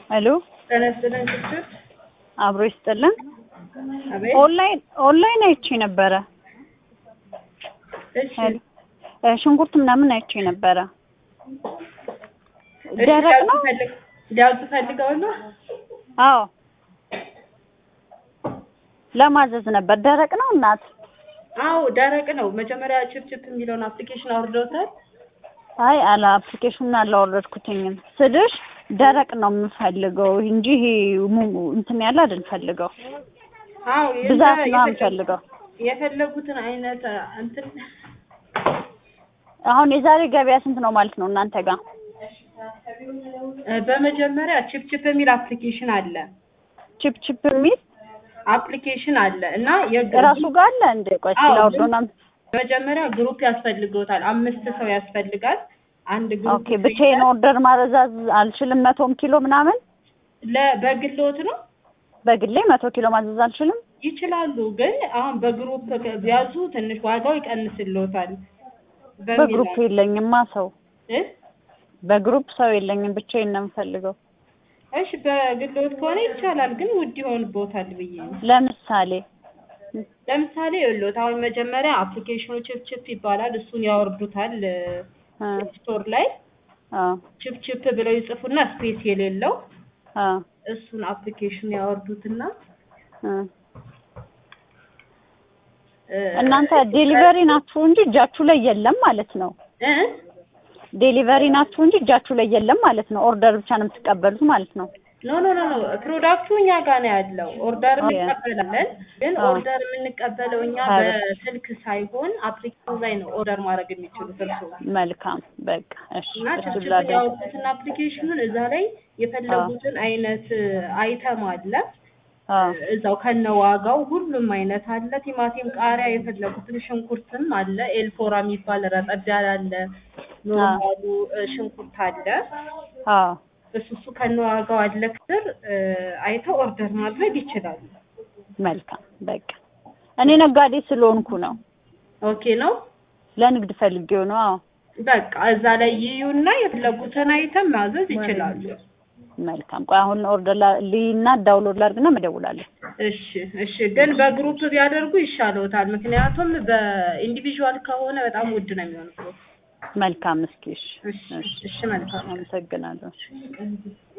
ሄሎ ጤና ይስጥልኝ ችግር አብሮ ይስጥልን። አቤት ኦንላይን ኦንላይን አይቼ ነበረ። እሺ ሄሎ እ ሽንኩርት ምናምን አይቼ ነበረ። እሺ ደረቅ ነው? ፈልግ ሊያውጡ ፈልገው ነው አዎ ለማዘዝ ነበር። ደረቅ ነው እናት? አዎ ደረቅ ነው መጀመሪያ ችፕችፕ የሚለውን አፕሊኬሽን አውርደውታል አይ አላ አፕሊኬሽኑን አላወረድኩትኝም ስልሽ ደረቅ ነው የምፈልገው እንጂ ይሄ ሙ- እንትን ያለ አይደል ፈልገው አዎ ብዛት ነው የፈለጉ- የምፈልገው። የፈለጉትን አይነት እንትን አሁን የዛሬ ገበያ ስንት ነው ማለት ነው እናንተ ጋር? እ በመጀመሪያ ችፕችፕ የሚል አፕሊኬሽን አለ ቺፕ ቺፕ የሚል አፕሊኬሽን አለ እና እራሱ ጋር አለ እንደ ቆይ አዎ፣ ስላወርዶና መጀመሪያ ግሩፕ ያስፈልገውታል አምስት ሰው ያስፈልጋል አንድ ግሩፕ ኦኬ ብቻዬን ኦርደር ማረዛዝ አልችልም። መቶም ኪሎ ምናምን ለ- በግሎት ነው በግሌ መቶ ኪሎ ማዘዝ አልችልም። ይችላሉ ግን አሁን በግሩፕ ቢያዙ ትንሽ ዋጋው ይቀንስልዎታል በሚል በግሩፕ ነው። የለኝማ ሰው እ? በግሩፕ ሰው የለኝም። ብቻዬን ነው የምፈልገው። እሺ በግሎት ከሆነ ይቻላል ግን ውድ ይሆንብዎታል ብዬ ነው። ለምሳሌ ለምሳሌ ይኸውልዎት አሁን መጀመሪያ አፕሊኬሽኑ ችፕ ችፕ ይባላል እሱን ያወርዱታል እ ስቶር ላይ አ ችፕ ችፕ ብለው ይጽፉና ስፔስ የሌለው አ እሱን አፕሊኬሽን ያወርዱትና እ እ፣ እናንተ ዴሊቨሪ ናችሁ እንጂ እጃችሁ ላይ የለም ማለት ነው። እ? ዴሊቨሪ ናችሁ እንጂ እጃችሁ ላይ የለም ማለት ነው። ኦርደር ብቻ ነው የምትቀበሉት ማለት ነው። ኖ ኖ ኖ ኖ ፕሮዳክቱ እኛ ጋር ነው ያለው። ኦርደር ኦኬ። እንቀበላለን፣ ግን አዎ። ኦርደር የምንቀበለው እኛ አዎ። በስልክ ሳይሆን አፕሊኬሽን ላይ ነው ኦርደር ማድረግ የሚችሉት እርስዎ መልካም በቃ እሺ። እና እሱን ችፕችፕ ላድርግ። ያወጡትን አፕሊኬሽኑን እዛ ላይ የፈለጉትን አይነት አይተም አለ አ እዛው ከነ ዋጋው ሁሉም አይነት አለ። ቲማቲም፣ ቃሪያ የፈለጉትን ሽንኩርትም አለ። ኤልፎራ የሚባል ረጠብ ያለ አለ። ኖርማሉ እ፣ ሽንኩርት አለ። አ እሱ እሱ ከነ ዋጋው አለ። ክስር እ፣ አይተው ኦርደር ማድረግ ይችላሉ። መልካም በቃ እኔ ነጋዴ ስለሆንኩ ነው። ኦኬ ነው። ለንግድ ፈልጌው ነው። አዎ በቃ እዛ ላይ ይዩና የፈለጉትን አይተም ማዘዝ ይችላሉ። መልካም ቆይ አሁን ኦርደር ልይና ዳውንሎድ ላድርግና መደውላለሁ። እሺ እሺ። ግን በግሩፕ ቢያደርጉ ይሻለዎታል። ምክንያቱም በኢንዲቪዥዋል ከሆነ በጣም ውድ ነው የሚሆንበት። መልካም እስኪ እሺ እሺ እሺ። መልካም አመሰግናለሁ።